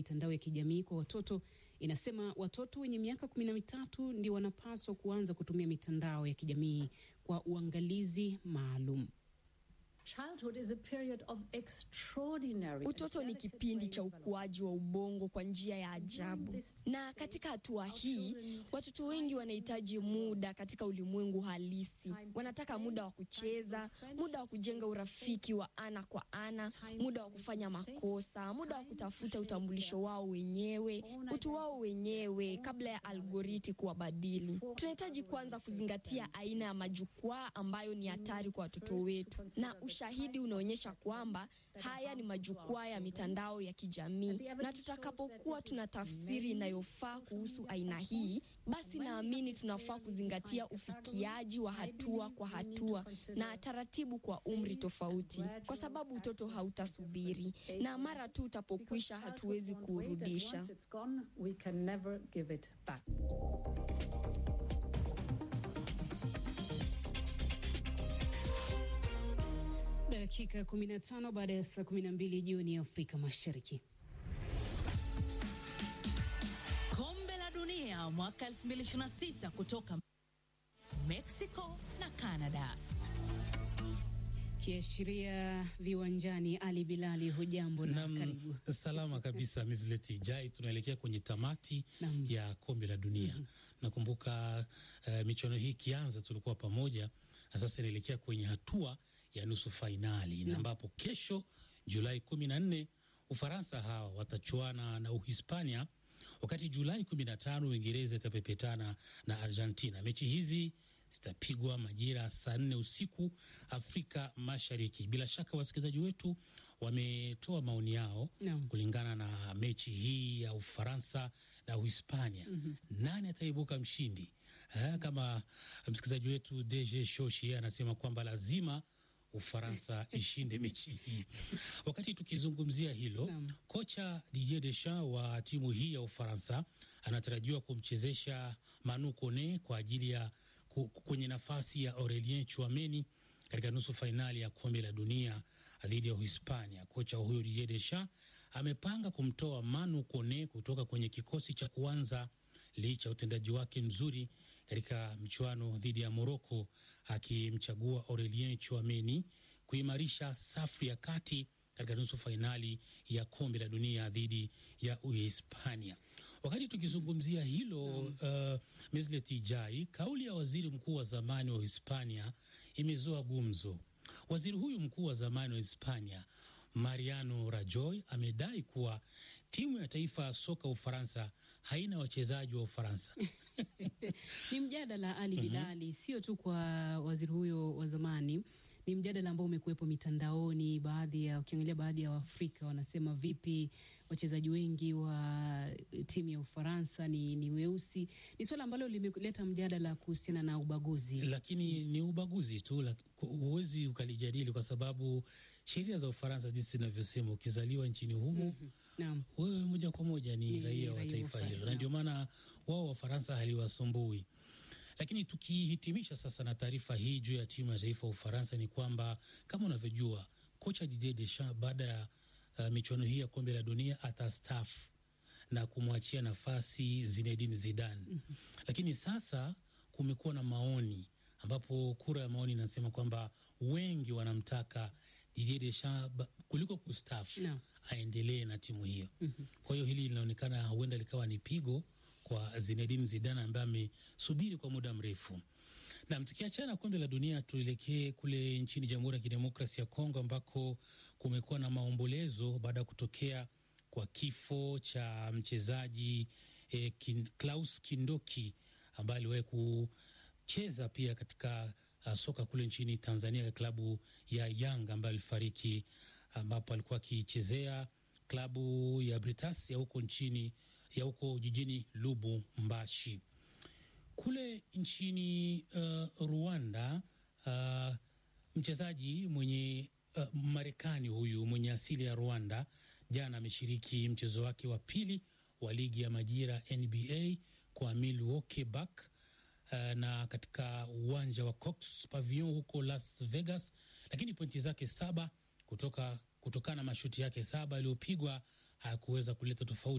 mitandao ya kijamii kwa watoto inasema watoto wenye miaka kumi na mitatu ndio wanapaswa kuanza kutumia mitandao ya kijamii kwa uangalizi maalum. Utoto ni kipindi cha ukuaji wa ubongo kwa njia ya ajabu, na katika hatua hii watoto wengi wanahitaji muda katika ulimwengu halisi. Wanataka muda wa kucheza, muda wa kujenga urafiki wa ana kwa ana, muda wa kufanya makosa, muda wa kutafuta utambulisho wao wenyewe, utu wao wenyewe, kabla ya algoriti kuwabadili. Tunahitaji kwanza kuzingatia aina ya majukwaa ambayo ni hatari kwa watoto wetu na ushahidi unaonyesha kwamba haya ni majukwaa ya mitandao ya kijamii, na tutakapokuwa tuna tafsiri inayofaa kuhusu aina hii, basi naamini tunafaa kuzingatia ufikiaji wa hatua kwa hatua na taratibu kwa umri tofauti, kwa sababu utoto hautasubiri, na mara tu utapokwisha, hatuwezi kuurudisha. Dakika 15 baada ya saa 12 jioni ya Afrika Mashariki. Kombe la Dunia mwaka 2026 kutoka Mexico na Canada. Kiashiria viwanjani, Ali Bilali, hujambo na Nam, karibu. salama kabisa Mizleti Jai, tunaelekea kwenye tamati Nam. ya kombe la dunia. Nakumbuka uh, michuano hii ikianza tulikuwa pamoja, na sasa inaelekea kwenye hatua ya nusu fainali na ambapo kesho Julai kumi na nne Ufaransa hawa watachuana na Uhispania, wakati Julai kumi na tano Uingereza itapepetana na Argentina. Mechi hizi zitapigwa majira saa nne usiku Afrika Mashariki. Bila shaka wasikilizaji wetu wametoa maoni yao Naam. kulingana na mechi hii ya Ufaransa na Uhispania. Nani ataibuka mshindi? Eh, kama msikilizaji wetu DJ Shoshi yeye anasema kwamba lazima Ufaransa ishinde mechi hii. Wakati tukizungumzia hilo, Naam. kocha Didier Deschamps wa timu hii ya Ufaransa anatarajiwa kumchezesha Manu Kone kwa ajili ya ku- kwenye nafasi ya Aurelien Chouameni katika nusu fainali ya kombe la dunia dhidi ya Uhispania. Kocha huyo Didier Deschamps amepanga kumtoa Manu Kone kutoka kwenye kikosi cha kuanza licha ya utendaji wake mzuri katika mchuano dhidi ya Moroko, akimchagua Aurelien Chouameni kuimarisha safu ya kati katika nusu fainali ya kombe la dunia dhidi ya Uhispania. Wakati tukizungumzia hilo uh, Meslet Ijai, kauli ya waziri mkuu wa zamani wa Uhispania imezoa gumzo. Waziri huyu mkuu wa zamani wa Hispania Mariano Rajoy amedai kuwa timu ya taifa ya soka Ufaransa haina wachezaji wa Ufaransa. Ni mjadala Ali Bilali, sio tu kwa waziri huyo wa zamani, ni mjadala ambao umekuwepo mitandaoni. Baadhi ya ukiangalia, baadhi ya Waafrika wanasema vipi, wachezaji wengi wa timu ya Ufaransa ni, ni weusi. Ni suala ambalo limeleta mjadala kuhusiana na ubaguzi. lakini ni ubaguzi tu, lak- ku- huwezi ukalijadili kwa sababu sheria za Ufaransa jinsi zinavyosema, ukizaliwa nchini humo Naam. wewe moja kwa moja ni, Ni raia wa raia wa taifa Ufaransa, hilo, na naam. ndio maana wao Wafaransa haliwasumbui. Lakini tukihitimisha sasa na taarifa hii juu ya timu ya taifa ya Ufaransa ni kwamba kama unavyojua kocha Didier Deschamps baada ya uh, michuano hii ya kombe la dunia atastaafu na kumwachia nafasi Zinedine Zidane. Lakini sasa kumekuwa na maoni ambapo kura ya maoni inasema kwamba wengi wanamtaka Didier Deschamps ba- kuliko kustaafu Naam. aendelee na timu hiyo. Kwa hiyo hili linaonekana huenda likawa ni pigo kwa Zinedine Zidane ambaye amesubiri kwa muda mrefu. Nam, tukiachana na kombe la dunia, tuelekee kule nchini Jamhuri ya Kidemokrasi ya Kongo ambako kumekuwa na maombolezo baada ya kutokea kwa kifo cha mchezaji eh, kin, Klaus Kindoki ambaye aliwahi kucheza pia katika uh, soka kule nchini Tanzania katika klabu ya Yanga ambaye alifariki ambapo alikuwa akichezea klabu ya Britas ya huko nchini ya huko jijini Lubumbashi kule nchini uh, Rwanda uh, mchezaji mwenye uh, Marekani huyu mwenye asili ya Rwanda jana ameshiriki mchezo wake wa pili wa ligi ya majira NBA kwa Milwaukee Bucks uh, na katika uwanja wa Cox Pavilion huko Las Vegas, lakini pointi zake saba kutoka kutokana na mashuti yake saba yaliyopigwa hayakuweza kuleta tofauti